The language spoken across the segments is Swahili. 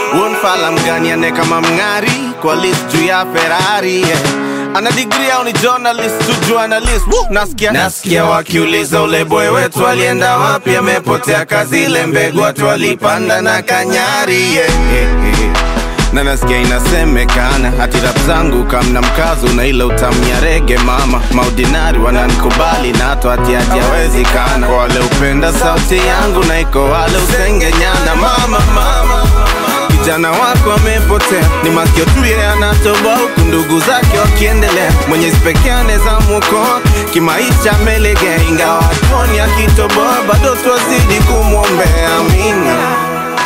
wonfala mganiane kama mng'ari kwa list juu ya ferari yeah. ana digri au ni journalist tu journalist Woo! nasikia nasikia wakiuliza ule boy wetu alienda wapi amepotea kazi ile mbegu watu walipanda na kanyari yeah, yeah, yeah na nasikia inasemekana hati rap zangu kamna mkazo na ile utamu ya rege mama maudinari wananikubali na hata hati hati hawezekana Kwa wale upenda sauti yangu na iko wale usengenyana mama mama kijana wako amepotea ni masikio tu yeye anatoboa huku ndugu zake wakiendelea mwenyezi pekee anaweza mwokoa kimaisha amelegea ingawa hatuoni akitoboa bado twazidi kumwombea amina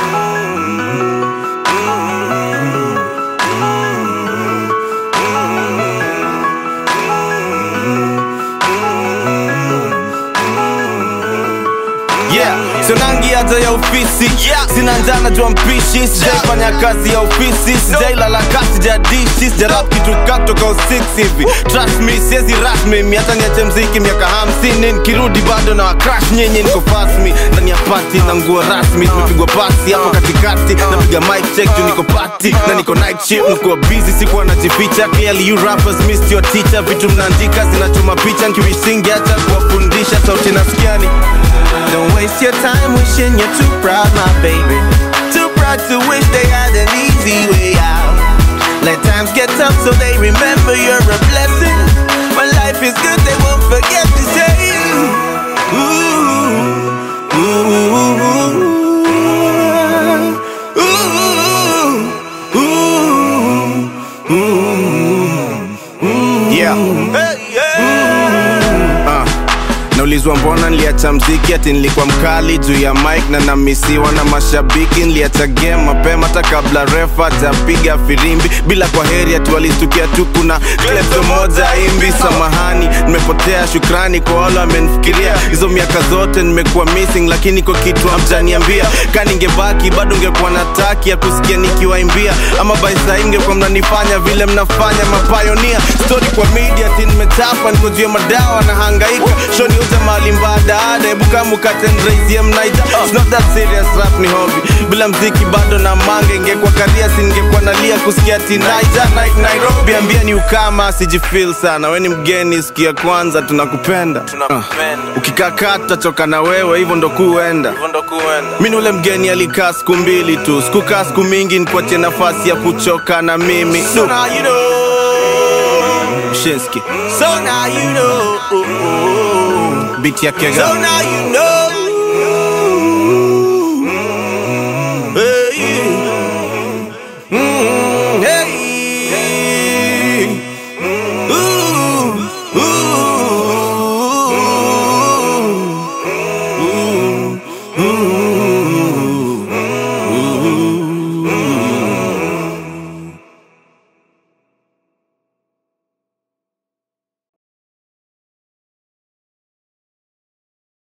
yeah. Sonangi hata ya ofisi yeah. Sina njana jua mpishi Sijaifanya kazi ya ofisi Sijailala kasi jadishi Sijarap kitu katoka usix hivi Trust me siezi rasmi mi hata niache mziki miaka hamsini Nikirudi bado na wakrash nyinyi niko fast me Ndani ya party na nguo rasmi Tumepigwa pasi hapo katikati Napiga mic check juu niko party Na niko night shift nikuwa busy sikuwa najificha Clearly you rappers missed your teacher Vitu mnaandika zinachoma picha Nkiwisingi acha kuwafundisha Sauti nasikiani Don't waste your time wishing you're too proud, my baby. Too proud to wish they had an easy way out. Let times get tough so they remember you're a blessing. When life is good, they won't forget to say, ooh, ooh, ooh, ooh, ooh. Yeah. Hey, yeah. Uh. Naulizwa mbona niliacha mziki ati nilikuwa mkali juu ya mic na namisiwa na mashabiki. Niliacha game mapema hata kabla refa hajapiga firimbi, bila kwa heri ati walistukia tu kuna klepto moja imbi. Samahani, nimepotea, shukrani kwa wale wamenifikiria. Hizo miaka zote nimekuwa missing, lakini kwa kitu hamjaniambia. Ka ningebaki bado ngekuwa na taki ya kusikia nikiwaimbia, ama by saa hii mngekuwa mnanifanya vile mnafanya mapayonia. Story kwa media ati nimechapa, niko juu ya madawa na hangaika shoni uza mali mbadada hebu kama ukatendraisie mnaita It's not that serious rap ni hobby bila mziki bado na mange ingekuwa karia si ningekuwa nalia kusikia tinaija night nairobi ambia ni ukama sijifil sana we ni mgeni siku ya kwanza tunakupenda uh. ukikakaa tutachoka na wewe hivyo ndo kuenda mi ni ule mgeni alikaa siku mbili tu sikukaa siku mingi nikuachie nafasi ya kuchoka na mimi so now you know. Shinski. So now you know. Beat ya kega. So now you know.